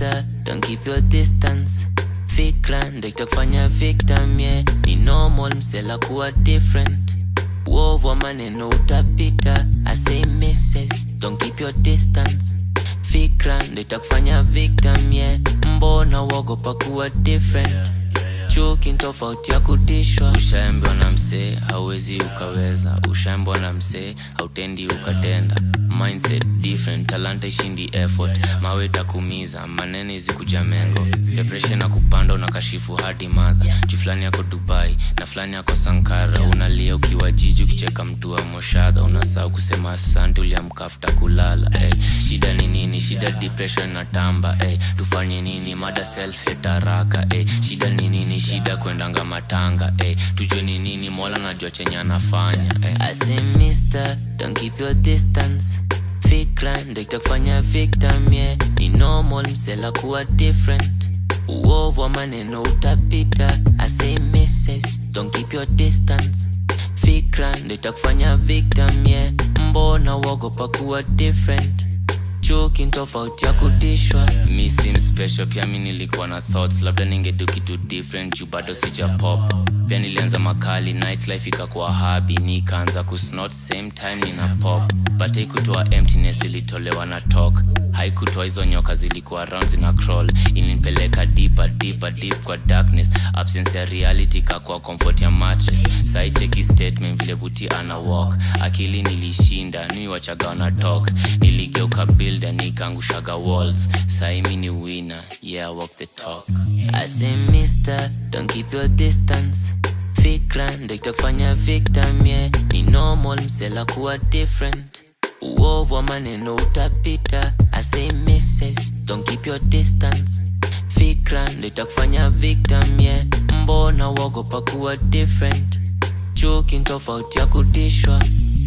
mister don't keep your distance fikra ndo itakufanya victim yeah. ni normal msela kuwa different uovu wa maneno utapita I say misses don't keep your distance fikra ndo itakufanya victim yeah. mbona uogopa kuwa different chuki ni tofauti ya kutishwa ushaambiwa na msee hauwezi ukaweza ushaambiwa na msee hautendi ukatenda mindset different talanta ishindi effort mawe takumiza manene izikuja mengo depression na kupanda unakashifu hadi madha juu fulani yako dubai na fulani yako sankara unalia ukiwa jiji ukicheka mtu wa moshadha unasahau kusema asante uliamkafuta kulala hey. shida ni nini shida depression na tamba hey. tufanye nini mada self hate haraka hey. shida ni nini shida kwendanga matanga hey. tujue ni nini mola najua chenye anafanya hey. I say mister don't keep your distance fikra ndo itakufanya victim yeah. ni normal msela kuwa different uovu wa maneno utapita I say misses don't keep your distance fikra ndo itakufanya victim yeah. mbona uogopa kuwa different chuki ni tofauti ya kutishwa mi sim special pia mi nilikuwa na thoughts labda ningedu kitu different juu bado sija pop pia nilianza makali nightlife ikakuwa habi nikaanza kusnot same time nina pop but haikutoa emptiness ilitolewa na talk haikutoa hizo nyoka zilikuwa round zina crawl ilinipeleka deeper deeper deep kwa darkness absence ya reality kakuwa comfort ya mattress saicheki statement vile buti ana walk akili nilishinda niwachaga wana talk niligeuka builder nikaangushaga walls saimi ni winner yeah walk the talk I say mister don't keep your distance fikra ndo itakufanya victim yeah. ni normal msela kuwa different uovu wa maneno utapita I say misses don't keep your distance fikra ndo itakufanya victim yeah. mbona uogopa kuwa different chuki ni tofauti ya kutishwa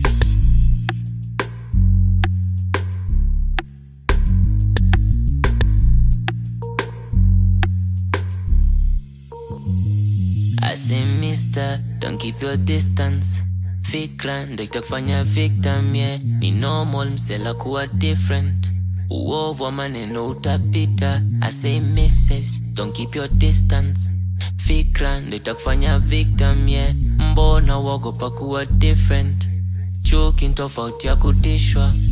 I say mister, don't keep your distance fikra ndo itakufanya victim yeah. ni normal msela kuwa different uovu wa maneno utapita I say misses, don't keep your distance fikra ndo itakufanya victim yeah. mbona uogopa kuwa different chuki ni tofauti ya kutishwa